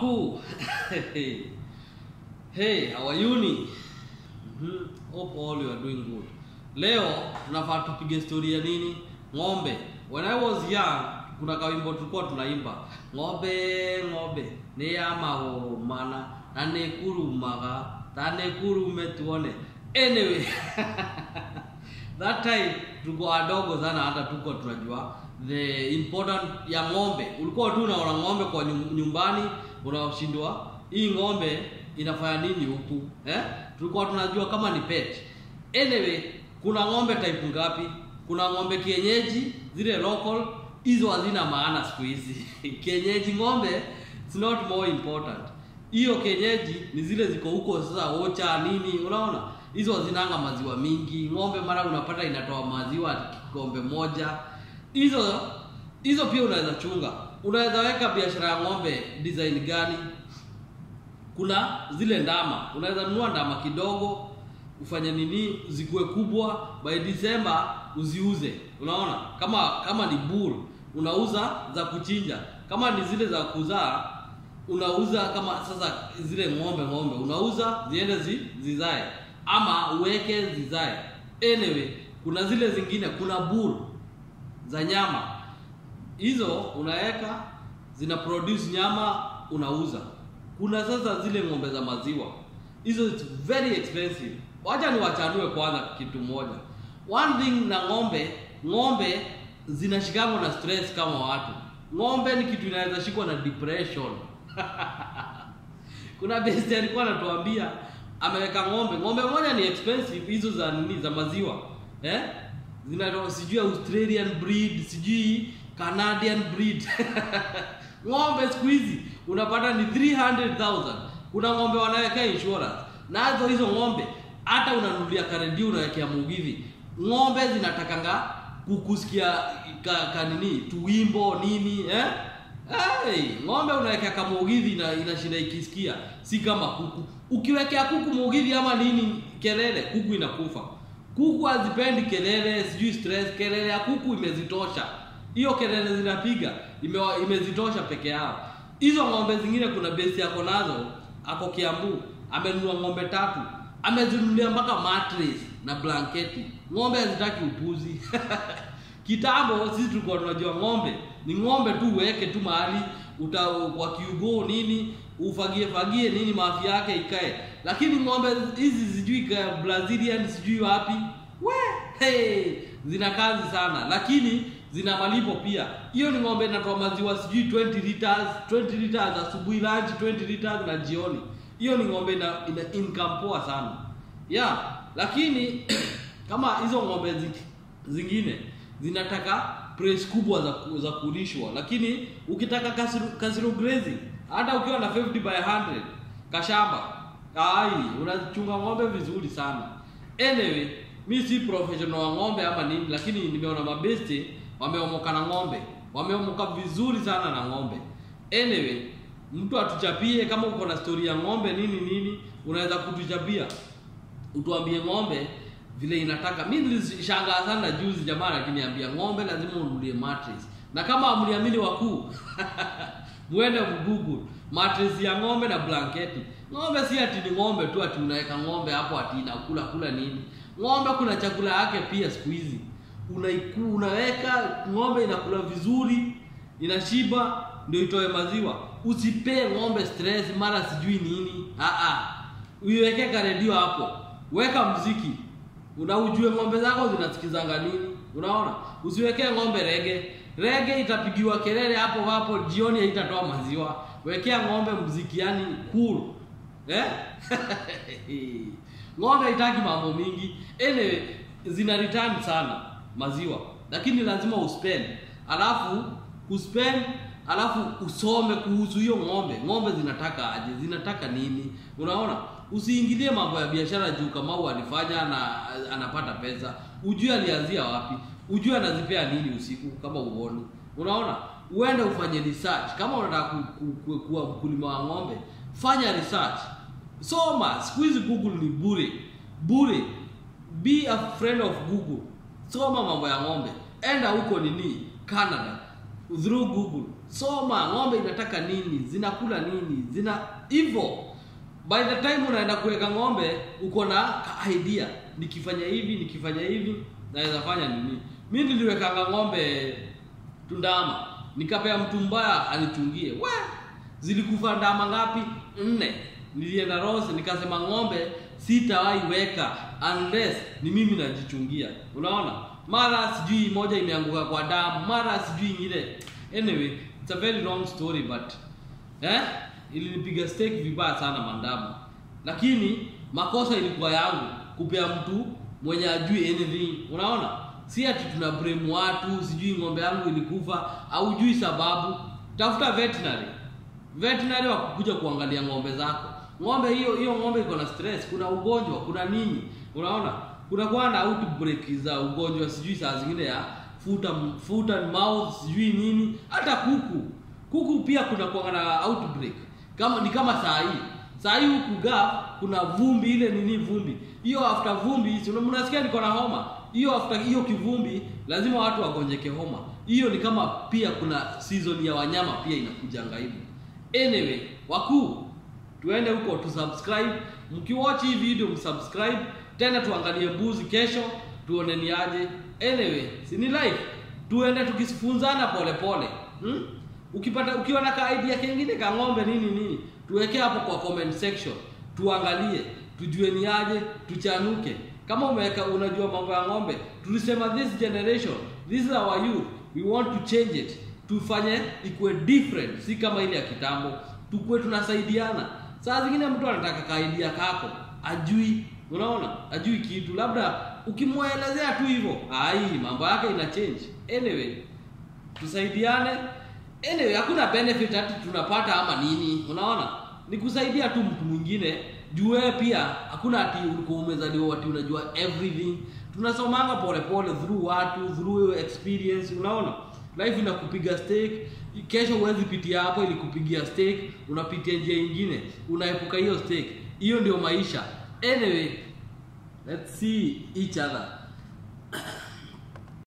wakuu hey how are you ni Mhm. hope all you are doing good leo tunafaa tupige story ya nini ng'ombe when i was young kuna kawimbo tulikuwa tunaimba ng'ombe ng'ombe nĩ ya magũrũ mana na nĩ kurumaga ta nĩ kurume tuone anyway that time tulikuwa wadogo sana hata tuko tunajua the important ya ng'ombe ulikuwa tu unaona ng'ombe kwa nyum- nyumbani unashindwa hii ng'ombe inafanya nini huku eh? tulikuwa tunajua kama ni pet anyway kuna ng'ombe type ngapi kuna ng'ombe kienyeji zile local hizo hazina maana siku hizi kienyeji ng'ombe it's not more important hiyo kienyeji ni zile ziko huko sasa ocha nini unaona hizo hazinanga maziwa mingi ng'ombe mara unapata inatoa maziwa kikombe moja hizo hizo pia unaweza chunga unaweza weka biashara ya ng'ombe design gani kuna zile ndama unaweza nunua ndama kidogo ufanye nini zikuwe kubwa by December uziuze unaona kama kama ni bull unauza za kuchinja kama ni zile za kuzaa unauza kama sasa zile ng'ombe ng'ombe unauza ziende zi, zizae ama uweke zizae anyway kuna zile zingine kuna bull za nyama hizo unaweka zina produce nyama unauza kuna sasa zile ng'ombe za maziwa hizo it's very expensive wacha niwachanue kwanza kitu moja one thing na ng'ombe ng'ombe zinashikangwa na stress kama watu ng'ombe ni kitu inaweza shikwa na depression kuna besti alikuwa anatuambia ameweka ng'ombe ng'ombe moja ni expensive hizo za nini za maziwa eh zinaitwa sijui australian breed sijui canadian breed ng'ombe siku hizi unapata ni 300000 kuna ng'ombe wanawekea insurance nazo hizo ng'ombe hata unanunulia karedio unawekea mugithi ng'ombe zinatakanga kukusikia ka, ka nini tuwimbo nini eh Hey, ng'ombe unawekea kamugithi na inashinda ikisikia si kama kuku ukiwekea kuku mugithi ama nini kelele kuku inakufa kuku hazipendi kelele sijui stress kelele ya kuku imezitosha hiyo kelele zinapiga ime, imezitosha peke yao hizo ng'ombe zingine kuna besi yako nazo ako kiambu amenunua ng'ombe tatu amezinunulia mpaka mattress na blanketi ng'ombe hazitaki upuzi kitambo sisi tulikuwa tunajua ng'ombe ni ng'ombe tu uweke tu mahali uta kwa kiugoo nini ufagie fagie nini mafi yake ikae lakini ng'ombe hizi sijui ka brazilian sijui wapi we hey, zina kazi sana lakini zina malipo pia hiyo ni ng'ombe inatoa maziwa sijui 20 liters 20 liters asubuhi lunch 20 liters na jioni hiyo ni ng'ombe ina, ina income poa sana yeah lakini kama hizo ng'ombe zi, zingine zinataka price kubwa za, ku- za kulishwa lakini ukitaka kasiro, kasiro grazing hata ukiwa na 50 by 100 kashamba ai unachunga ng'ombe vizuri sana anyway mi si professional wa ng'ombe ama nini lakini nimeona mabeste wameomoka na ng'ombe wameomoka vizuri sana na ng'ombe anyway mtu atuchapie kama uko na story ya ng'ombe nini nini unaweza kutuchapia utuambie ng'ombe vile inataka mi nilishangaa sana juzi jamaa akiniambia ng'ombe lazima unulie mattress na kama amniamini wakuu mwende mgoogle mattress ya ng'ombe na blanketi ng'ombe si ati ni ng'ombe tu ati unaweka ng'ombe hapo ati inakula kula nini ng'ombe kuna chakula yake pia siku hizi unaiku unaweka ng'ombe inakula vizuri inashiba ndio itoe maziwa usipee ng'ombe stress mara sijui nini ah ah uiweke karedio hapo weka mziki una ujue ng'ombe zako zinasikizanga nini unaona usiwekee ng'ombe rege rege itapigiwa kelele hapo hapo jioni haitatoa maziwa wekea ng'ombe mziki yani cool eh? ng'ombe haitaki mambo mingi anyway zina return sana maziwa lakini lazima uspend alafu kuspend alafu usome kuhusu hiyo ng'ombe ng'ombe zinataka aje zinataka nini unaona usiingilie mambo ya biashara juu kamau alifanya na anapata pesa ujue alianzia wapi ujue anazipea nini usiku kama uoni unaona uende ufanye research kama unataka ku, ku, ku, kuwa mkulima wa ng'ombe fanya research soma siku hizi google ni bure bure be a friend of google soma mambo ya ng'ombe enda huko nini canada through google soma ng'ombe inataka nini zinakula nini zina hivyo by the time unaenda kuweka ng'ombe uko na ka idea nikifanya hivi nikifanya hivi naweza fanya nini mi niliwekanga ng'ombe tundama nikapea mtu mbaya anichungie we zilikufa ndama ngapi nne nilienda rose nikasema ng'ombe sitawahi weka unless ni mimi najichungia unaona mara sijui moja imeanguka kwa damu mara sijui ingine anyway it's a very long story but eh ilinipiga stake vibaya sana mandamu lakini makosa ilikuwa yangu kupea mtu mwenye ajui anything unaona si ati tuna blame watu sijui ng'ombe yangu ilikufa au jui sababu tafuta veterinary veterinary wakukuja kuangalia ng'ombe zako ng'ombe hiyo hiyo ng'ombe iko na stress kuna ugonjwa kuna nini unaona kuna kuwa na outbreak za ugonjwa sijui saa zingine ya foot and, foot and mouth sijui nini hata kuku kuku pia kuna kuwa na outbreak kama ni kama saa hii saa hii huku ga kuna vumbi ile nini vumbi hiyo after vumbi si una- mnasikia niko na homa hiyo after hiyo kivumbi lazima watu wagonjeke homa hiyo ni kama pia kuna season ya wanyama pia inakujanga hivyo anyway wakuu tuende huko tusubscribe mkiwatch hii video msubscribe tena tuangalie mbuzi kesho tuone ni aje anyway si ni live tuende tukifunzana pole pole hmm? ukipata ukiwa na ka idea kengine ka ng'ombe nini nini tuweke hapo kwa comment section tuangalie tujue ni aje tuchanuke kama umeweka unajua mambo ya ng'ombe tulisema this generation this is our youth we want to change it tufanye ikuwe different si kama ile ya kitambo tukuwe tunasaidiana saa zingine mtu anataka kaidia kako ajui unaona ajui kitu labda ukimwelezea tu hivyo ai mambo yake ina change anyway tusaidiane anyway hakuna benefit hati tunapata ama nini unaona ni kusaidia tu mtu mwingine juu wewe pia hakuna ati ulikuwa umezaliwa ati unajua everything tunasomanga polepole through watu through experience unaona life inakupiga stake kesho huwezi pitia hapo ili kupigia stake unapitia njia ingine unaepuka hiyo stake hiyo ndio maisha anyway let's see each other